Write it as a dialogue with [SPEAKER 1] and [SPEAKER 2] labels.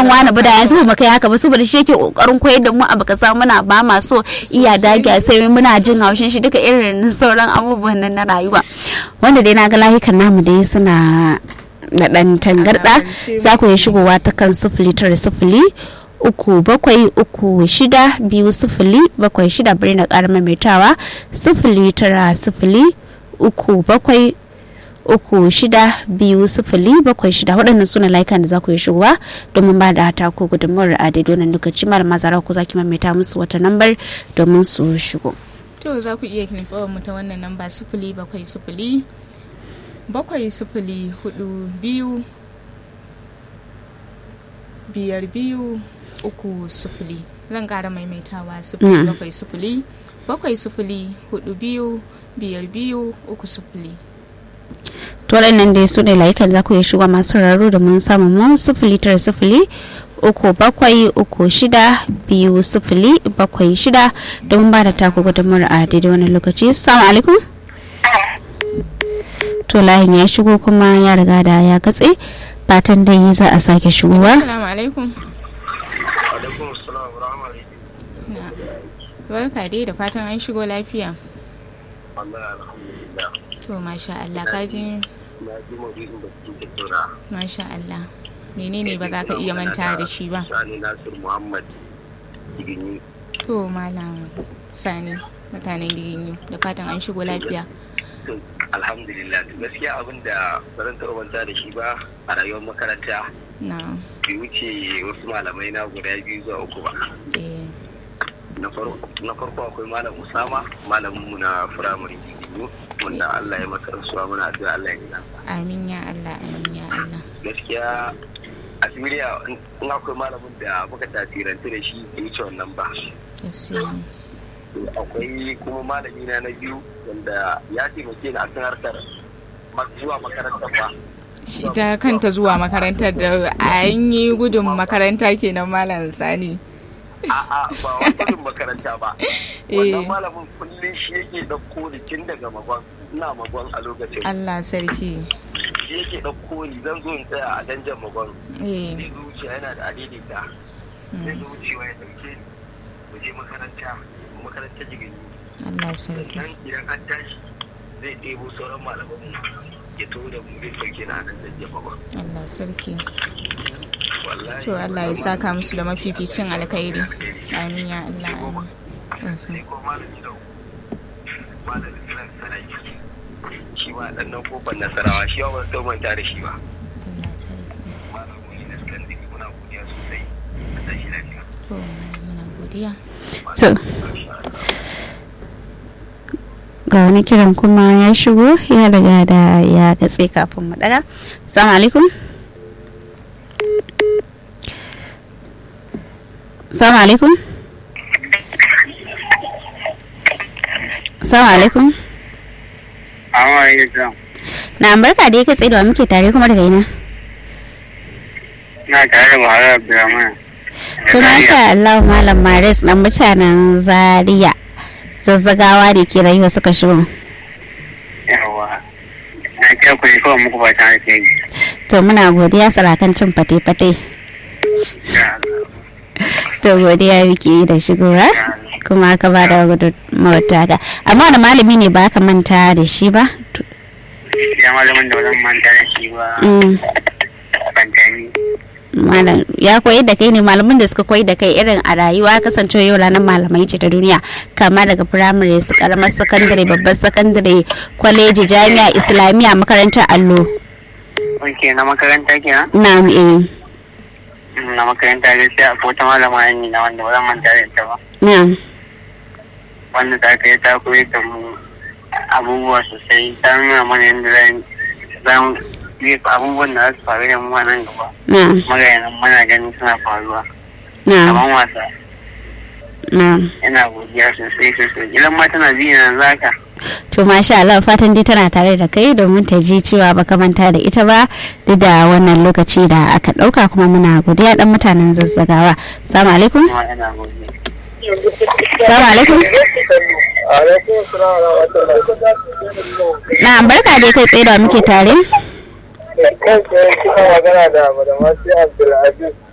[SPEAKER 1] malam wani ba da yanzu ba kai haka ba saboda shi yake kokarin koyar da mu abu kasa muna ba ma so iya dagiya sai muna jin haushin shi duka irin sauran abubuwan nan na rayuwa wanda dai na ga layukan namu dai suna da dan tangarda za ku yi shigowa ta kan sifili tara sifili uku bakwai uku shida biyu sifili bakwai shida bari na ƙara maimaitawa sifili tara sifili uku bakwai uku shida biyu sifili bakwai shida waɗannan suna layukan da za ku yi shigowa domin ba da hata ko gudunmawar a daidai wannan lokaci malama zara ku za ki maimaita musu wata lambar domin su shigo.
[SPEAKER 2] to za ku iya kinifawar mu ta wannan namba sifili bakwai sifili bakwai sifili hudu biyu biyar biyu uku sifili zan kara maimaitawa sifili bakwai sifili bakwai sifili hudu biyu biyar biyu uku sifili
[SPEAKER 1] to waɗannan dai su ne layukan za ku yi shiga masu raro da mun samu mu sifili tara sifili uku bakwai uku shida biyu sifili bakwai shida don ba da taku gudunmar a daidai wani lokaci salamu alaikum to layin ya shigo kuma ya riga da ya katse fatan dai za a sake shigowa
[SPEAKER 2] assalamu alaikum
[SPEAKER 3] alaikum assalam wa rahmatullahi
[SPEAKER 2] barka dai da fatan an shigo lafiya
[SPEAKER 3] wallahi alhamdulillah
[SPEAKER 2] to masha Allah ka ji
[SPEAKER 3] na ji maudu'in da kuke tattauna
[SPEAKER 2] masha Allah menene ba za ka iya manta da shi ba
[SPEAKER 3] sani nasir muhammad igini
[SPEAKER 2] to malam sani mutanen giginyu da fatan an shigo lafiya
[SPEAKER 3] to alhamdulillah to gaskiya abin da ba zan taɓa manta da shi ba a rayuwar makaranta
[SPEAKER 2] na
[SPEAKER 3] bai wuce wasu malamai na guda biyu zuwa uku ba
[SPEAKER 2] eh
[SPEAKER 3] na farko na farko akwai malam usama malamin mu na firamare igini wanda Allah ya masa rasuwa muna addu'a Allah ya gina
[SPEAKER 2] amin ya Allah amin ya Allah
[SPEAKER 3] gaskiya a siriya in akwai malamin da muka tasirantu da shi bai wuce wannan ba
[SPEAKER 2] gaskiya ne
[SPEAKER 3] akwai kuma malami na na biyu wanda ya taimake ni akan harkar ma- zuwa makarantar ba
[SPEAKER 2] shi ta kanta zuwa makarantar da an yi gudun makaranta kenan malam sani
[SPEAKER 3] a'a ba wani gudun makaranta ba
[SPEAKER 2] Eh.
[SPEAKER 3] wannan malamin kullum shi yake ɗauko ni tun daga magon ina magon a lokacin
[SPEAKER 2] Allah sarki
[SPEAKER 3] shi yake ɗauko ni zan zo in tsaya a danjan magon
[SPEAKER 2] eh
[SPEAKER 3] zai zo wuce yana da adaidaita zai
[SPEAKER 2] mm,
[SPEAKER 3] zo wucewa ya ɗauke ni mu je makaranta makarantar jigini
[SPEAKER 2] Allah sarki
[SPEAKER 3] sannan idan an tashi zai ɗebo sauran malaman ya taho da mu zai sauke na nan danjan magon
[SPEAKER 2] Allah sarki
[SPEAKER 3] wallahi
[SPEAKER 2] to Allah ya saka musu da mafificin alkhairi amin ya Allah amin
[SPEAKER 3] sai ko malami da malami kiran sarai shi ma dan nan kofar nasarawa shi ba ban manta da shi ba
[SPEAKER 2] Allah sarki
[SPEAKER 3] malami ne sukan diki muna godiya sosai a tashi lafiya
[SPEAKER 2] to malam muna godiya
[SPEAKER 1] to ga wani kiran kuma ya shigo ya riga da ya katse kafin mu daga salamu alaikum salamu alaikum salamu alaikum
[SPEAKER 3] amma yanzu
[SPEAKER 1] na barka da ya katse da wa muke tare kuma daga ina
[SPEAKER 3] na tare da Buhari Abdulrahman
[SPEAKER 1] to masha Allah malam Maris dan mutanen Zaria zazzagawa da ke rayuwa suka shigo
[SPEAKER 3] yawa na kai ku ne kawai muku fatan alheri
[SPEAKER 1] to muna godiya sarakan cin fate-fate to godiya muke yi da shigowa kuma ka ba da gudunmawar taka amma wani malami ne ba ka manta da shi ba
[SPEAKER 3] ya malamin da bazan manta da shi ba
[SPEAKER 1] Mm,
[SPEAKER 3] fantani
[SPEAKER 1] malam ya koyi da kai ne malamin da suka koyi da kai irin a rayuwa kasance yau ranar malamai ce ta duniya kama daga firamare su karamar sakandare babbar sakandare kwaleji jami'a islamiyya makarantar allo
[SPEAKER 3] ok na makaranta kenan
[SPEAKER 1] na eh
[SPEAKER 3] na makaranta gaskiya ko ta malama ne na wanda bazan manta da ita ba
[SPEAKER 1] na
[SPEAKER 3] wanda ta kai ta koyar da mu abubuwa sosai ta nuna mana yadda zan zan yi abubuwan da za su faru da mu a nan gaba
[SPEAKER 1] na
[SPEAKER 3] magayanan muna ganin suna faruwa
[SPEAKER 1] na
[SPEAKER 3] kamar wasa
[SPEAKER 1] na
[SPEAKER 3] yana godiya sosai sosai idan ma tana biyu yanzu haka
[SPEAKER 1] to masha Allah fatan dai tana tare da kai domin ta ji cewa baka manta da ita ba duk da wannan lokaci da aka dauka kuma muna godiya dan mutanen zazzagawa assalamu alaikum
[SPEAKER 3] kuma yana godiya
[SPEAKER 1] assalamu alaikum
[SPEAKER 3] alaikum salam wa rahmatullahi
[SPEAKER 1] na barka dai kai tsaye da muke tare
[SPEAKER 3] kai tsaye kina magana da madamasi abdulaziz